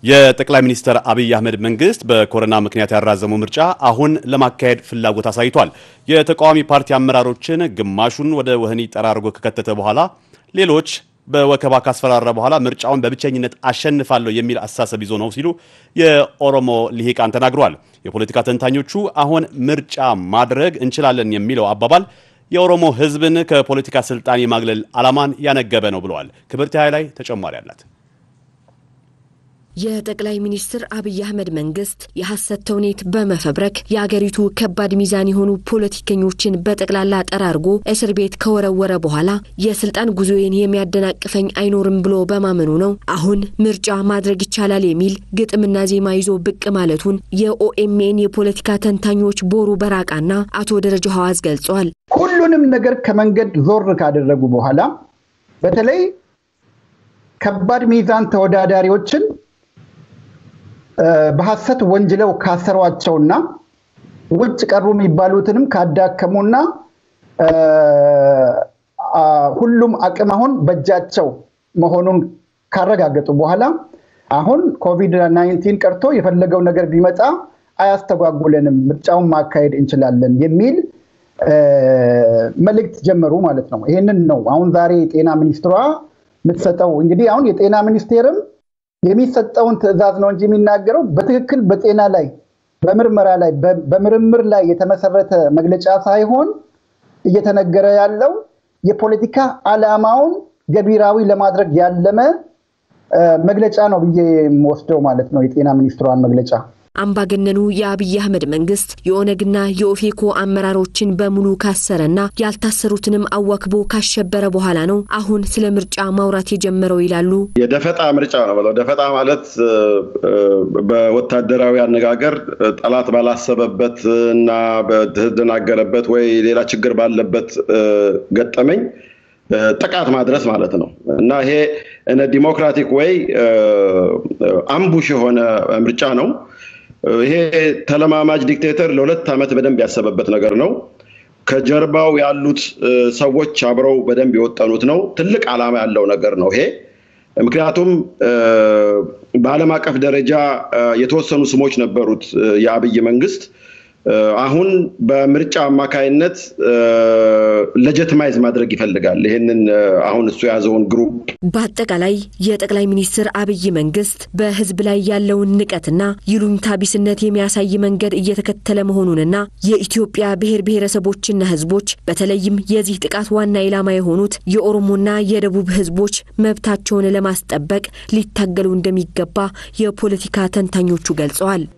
የጠቅላይ ሚኒስትር አብይ አህመድ መንግስት በኮሮና ምክንያት ያራዘመው ምርጫ አሁን ለማካሄድ ፍላጎት አሳይቷል። የተቃዋሚ ፓርቲ አመራሮችን ግማሹን ወደ ወህኒ ጠራርጎ ከከተተ በኋላ ሌሎች በወከባ ካስፈራራ በኋላ ምርጫውን በብቸኝነት አሸንፋለሁ የሚል አስተሳሰብ ይዞ ነው ሲሉ የኦሮሞ ልሂቃን ተናግረዋል። የፖለቲካ ተንታኞቹ አሁን ምርጫ ማድረግ እንችላለን የሚለው አባባል የኦሮሞ ሕዝብን ከፖለቲካ ስልጣን የማግለል ዓላማን ያነገበ ነው ብለዋል። ክብርት ላይ ተጨማሪ አላት። የጠቅላይ ሚኒስትር አብይ አህመድ መንግስት የሐሰት ተውኔት በመፈብረክ የአገሪቱ ከባድ ሚዛን የሆኑ ፖለቲከኞችን በጠቅላላ ጠራርጎ እስር ቤት ከወረወረ በኋላ የስልጣን ጉዞዬን የሚያደናቅፈኝ አይኖርም ብሎ በማመኑ ነው አሁን ምርጫ ማድረግ ይቻላል የሚል ግጥምና ዜማ ይዞ ብቅ ማለቱን የኦኤምኤን የፖለቲካ ተንታኞች ቦሩ በራቃና አቶ ደረጃ ሐዋዝ ገልጸዋል። ሁሉንም ነገር ከመንገድ ዞር ካደረጉ በኋላ በተለይ ከባድ ሚዛን ተወዳዳሪዎችን በሐሰት ወንጅለው ካሰሯቸውና ውጭ ቀሩ የሚባሉትንም ካዳከሙና ሁሉም አቅም አሁን በእጃቸው መሆኑን ካረጋገጡ በኋላ አሁን ኮቪድ ናይንቲን ቀርቶ የፈለገው ነገር ቢመጣ አያስተጓጉለንም፣ ምርጫውን ማካሄድ እንችላለን የሚል መልእክት ጀመሩ ማለት ነው። ይህንን ነው አሁን ዛሬ የጤና ሚኒስትሯ የምትሰጠው። እንግዲህ አሁን የጤና ሚኒስቴርም የሚሰጠውን ትዕዛዝ ነው እንጂ የሚናገረው በትክክል በጤና ላይ በምርመራ ላይ በምርምር ላይ የተመሰረተ መግለጫ ሳይሆን እየተነገረ ያለው የፖለቲካ ዓላማውን ገቢራዊ ለማድረግ ያለመ መግለጫ ነው ብዬ የምወስደው ማለት ነው የጤና ሚኒስትሯን መግለጫ። አምባገነኑ የአብይ አህመድ መንግስት የኦነግና የኦፌኮ አመራሮችን በሙሉ ካሰረና ያልታሰሩትንም አዋክቦ ካሸበረ በኋላ ነው አሁን ስለ ምርጫ ማውራት የጀመረው ይላሉ። የደፈጣ ምርጫ ነው ብለው ደፈጣ ማለት በወታደራዊ አነጋገር ጠላት ባላሰበበት እና በተደናገረበት ወይ ሌላ ችግር ባለበት ገጠመኝ ጥቃት ማድረስ ማለት ነው እና ይሄ ዲሞክራቲክ ወይ አምቡሽ የሆነ ምርጫ ነው። ይሄ ተለማማጅ ዲክቴተር ለሁለት ዓመት በደንብ ያሰበበት ነገር ነው። ከጀርባው ያሉት ሰዎች አብረው በደንብ የወጠኑት ነው። ትልቅ ዓላማ ያለው ነገር ነው ይሄ። ምክንያቱም በዓለም አቀፍ ደረጃ የተወሰኑ ስሞች ነበሩት የአብይ መንግስት። አሁን በምርጫ አማካይነት ለጀትማይዝ ማድረግ ይፈልጋል። ይህንን አሁን እሱ የያዘውን ግሩፕ በአጠቃላይ የጠቅላይ ሚኒስትር አብይ መንግስት በህዝብ ላይ ያለውን ንቀትና ይሉኝታ ቢስነት የሚያሳይ መንገድ እየተከተለ መሆኑንና የኢትዮጵያ ብሔር ብሔረሰቦችና ህዝቦች በተለይም የዚህ ጥቃት ዋና ኢላማ የሆኑት የኦሮሞና የደቡብ ህዝቦች መብታቸውን ለማስጠበቅ ሊታገሉ እንደሚገባ የፖለቲካ ተንታኞቹ ገልጸዋል።